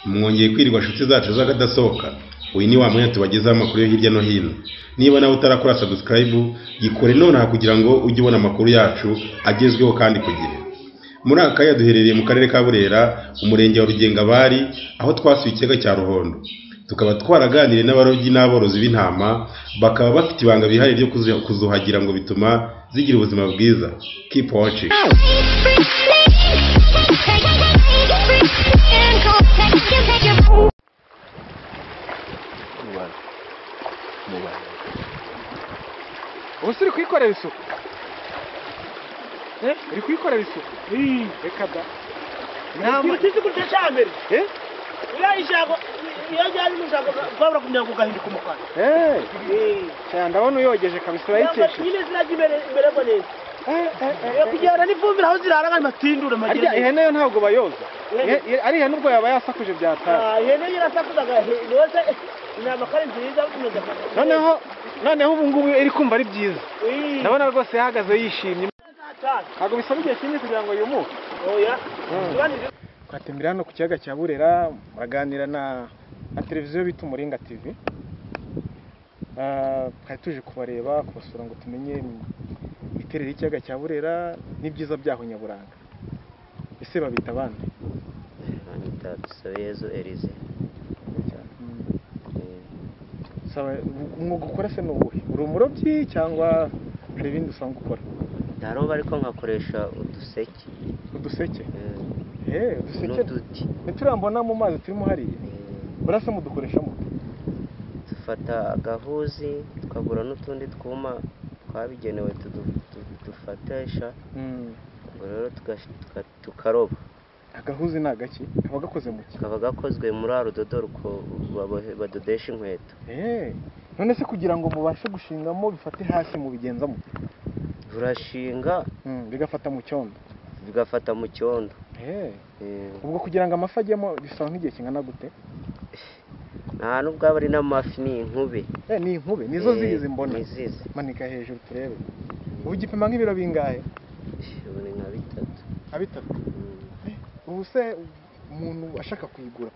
mwongeye kwirirwa inshuti zacu z'akadasohoka uyu ni wa mwanya tubagezaho amakuru yo hirya no hino niba nawe utarakora sabusikarayibu yikore nonaha kugira ngo ujye ubona amakuru yacu agezweho kandi ku gihe muri aka kanya duherereye mu karere ka burera umurenge wa rugengabari aho twasuye ikiyaga cya ruhondo tukaba twaraganiriye n'abarobyi n'aborozi b'intama bakaba bafite ibanga bihariye ryo kuzi- kuzuhagira ngo bituma zigira ubuzima bwiza keep watching ubuse uri kuyikorera isuku Eh, uri kuyikorera isuku reka da Ntabwo Uri- tuzi kurya cyambere. Eh? Uriya ijambo, iyo ryari n'ijambo rwabura kugira ngo ugahinduka umukara. Eh, Eh. cyane ndabona uyogeje kabisa Ntabwo urayikesheje Nyine zina ry'imbere imbere ngo neza. Eh, eh, eh, eh. Kugirana n'ifumbire aho zirara kandi matindura arya magereza. ihene yo ntabwo bayoza Ihene- Ihe- ari ihene ubwo yaba yasakuje byataye Ah, Ihene yirasakuzaga rwose intama kandi nziza imeze nka- noneho noneho ubu ngubu iri kumva ari byiza Eh. ndabona rwose yahagaze yishimye Cyane. ntabwo bisaba igihe kinini kugira ngo yumuke Oya. Mm. Kandi twatembera hano ku kiyaga cya burera muraganira na na televiziyo bita umuringa tv Ah, twari tuje kubareba kubasura ngo tumenye imiterere y'ikiyaga cya burera n'ibyiza byaho nyaburanga ese babita abandi Anita Dusabeyezu Elize umwuga ukora se ni uwuhe uri umurobyi cyangwa hari ibindi usanzwe ukora ndaroba ariko nkakoresha uduseke uduseke eh, Eh, uduseke n'uduti ntiturambona mu mazi turimo hariya eh, urasa mudukoreshamo dufata agahuzi tukagura n'utundi twuma twabigenewe tudu- tu- dufatisha ubwo rero tugash- tuka- tukaroba agahuzi ni agaki kaba gakoze mu ki kaba gakozwe muri wa rudodo ruko babohe- badodesha inkweto Eh, none se kugira ngo mubashe gushingamo bifate hasi mu bigenza mu turashinga bigafata mu cyondo bigafata mu cyondo Eh, eh, ubwo kugira ngo amafi ajyemo bisaba nk'igihe kingana gute nta nubwo aba ari n'amafi ni inkube Eh, ni inkube nizo eh, zizi mbona nizizi manika hejuru turebe ubu gipima nk'ibiro bingahe ubu ni nka bitatu nka bitatu Mm. ubu se umuntu ashaka kuyigura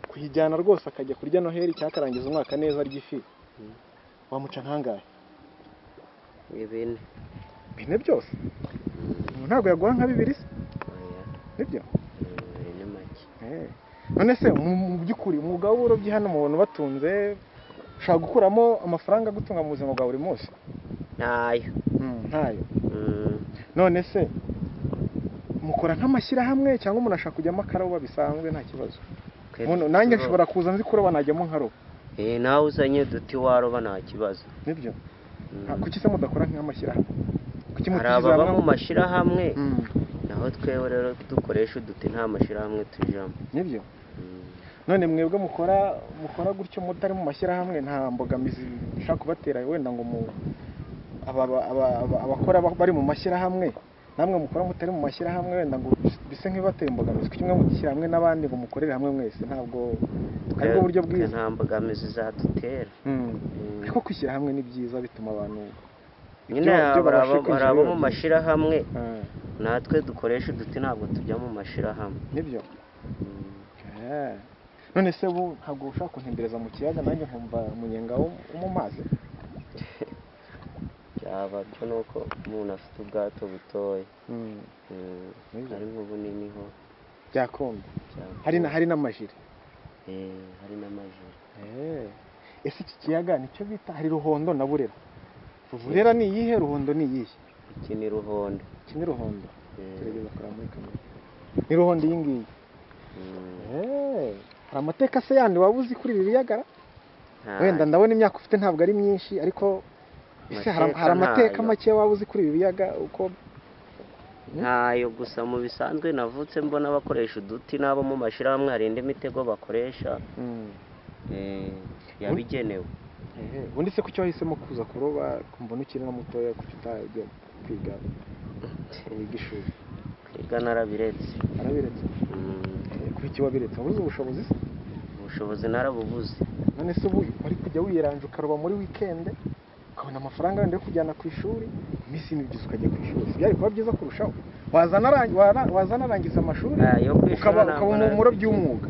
kuyijyana rwose akajya kurya noheli cyangwa akarangiza umwaka neza arya ifi Mm. wamuca nkangahe ibintu bine byose ubu ntabwo yagura nka bibiri se oya nibyo ibintu ni make Eh. none se mu mu by'ukuri umwuga w'uburobyi hano mu bantu batunze ushobora gukuramo amafaranga agutunga mu buzima bwa buri munsi ntayo ntayo Mm, none se mukora nk'amashyirahamwe cyangwa umuntu ashaka kujyamo akaroba bisanzwe nta kibazo twe Umuntu, nanjye turoba. nshobora kuza nzi kuroba najyamo nkaroba Eh, nawe uzanye uduti waroba nta kibazo nibyo Mm. Ah, kuki se mudakora nk'amashyirahamwe kuki hari mutishyize ababa mu hamwe mashyirahamwe Mm, naho twewe rero dukoresha uduti nta mashyirahamwe tujamo nibyo Mm, none mwebwe mukora mukora gutyo mutari mu mashyirahamwe nta mbogamizi ishaka kubatera wenda ngo mu aba- aba- aba- aba- abakora ba- bari mu mashyirahamwe namwe mukora mutari mu mashyirahamwe wenda ngo bise nk'ibatera imbogamizi kuki mwe mutishyira hamwe n'abandi ngo mukorere hamwe mwese ntabwo ari bwo buryo twe bwiza nta mbogamizi zadutera Mm. Mm. ariko kwishyira hamwe ni byiza bituma abantu nyine ibyo- ibyo hari babasha abo- hari abo kwinjira mu biba byiza. mashyirahamwe Ah, natwe dukoresha uduti ntabwo tujya mu mashyirahamwe nibyo Mm, Ah. none se ubu ntabwo ushaka kuntembereza mu kiyaga nanjye nkumva umunyenga wo wo mu mazi byaba byo ni uko umuntu afite ubwato butoya Mm. Mm, Nibyo. ari nk'ubunini ho byakunda cyangwa- hari na hari n'amajire Eh, hari n'amajoro ese iki kiyaga nicyo bita hari ruhondo na burera burera ni iyihe ruhondo ni iyihe iki ni ruhondo iki ni ruhondo Eh, tugerageza kureba muri kamera ni ruhondo iyi ngiyi mm, Eh, hari amateka se yandi waba uzi kuri iri riyaga nta- wenda ndabona imyaka ufite ntabwo ari myinshi ariko ese hari Amateka hari amateka ntayo. make waba uzi kuri ibi biyaga uko ntayo gusa mu bisanzwe navutse mbona bakoresha uduti n'abo mu mashyirahamwe hari indi mitego bakoresha Mm. eh, yabigenewe Ehe, ubundi se kuki wahisemo kuza kuroba mbona ukiri na mutoya kuki utajya kwiga wiga ishuri kwiga narabiretse arabiretse Mm, kuri iki wabiretse wabuze ubushobozi se ubushobozi narabubuze none se ubu wari kujya wiyeranja ukaroba muri wikende ukabona amafaranga wenda yo kujyana ku ishuri iminsi mibyizi ukajya ku ishuri byari kuba byiza kurushaho wazana arangiza amashuri ayo ku ishuri ukaba ntabwo ukaba narabigize. umurobyi w'umwuga